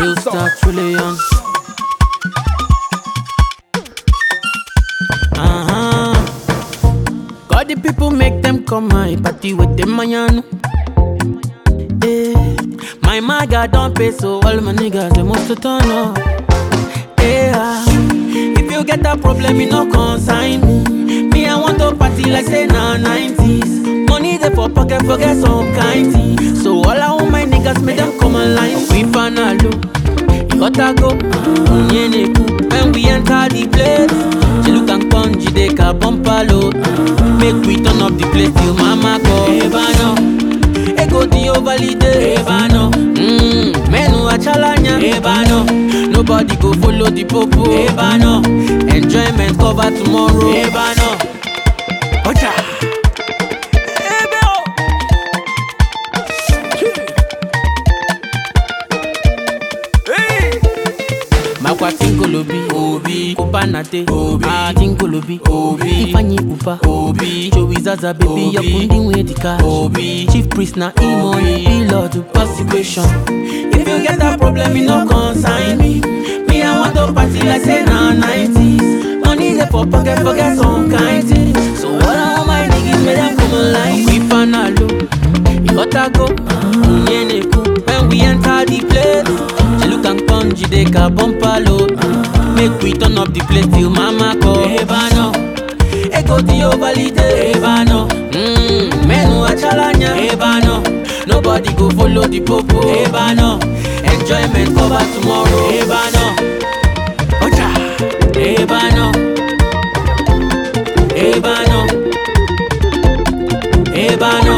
Real star trillion. Uh-huh. Got the people make them come my party with them mayan. Eh, my maga don't pay so all my niggas they must to turn up. Yeah, if you get a problem, you no consign me. Me I want to party like say na 90s. Money they for pocket forget some kind thing. So all I want my niggas make them come online. We panalo, you gotta go. Unyeneku when we enter the place. Chilu can conji they can bump a load. Make we turn up the place till mama go. Eba no. Ego di overlide Eba no mm, Menu achalanya Eba no Nobody go follow the popo Eba no Enjoyment cover tomorrow Eba no Ocha Ebe o Makwa tinkolobi Obi Kupanate Obi Ah tinkolobi Obi Ifeanyi Upa Obi Joey Zaza baby Obi. Yakundi Wedika Obi. Chief priest na Imoni Be Lord to persecution If you get a problem you no consign me Me I want to party like say na 90s Money dey for pocket forget some kind thing So all I want my niggas make them come online We panalo You gotta go Unyeneku When we enter the place Chilu can conji they can bump a load Make we turn up the place till mama call Eba no Ego di overlide Eba no mm, Menu achalanya Eba no Nobody go follow the popo Eba no Enjoyment cover tomorrow Eba no Ocha Eba no Eba no Eba no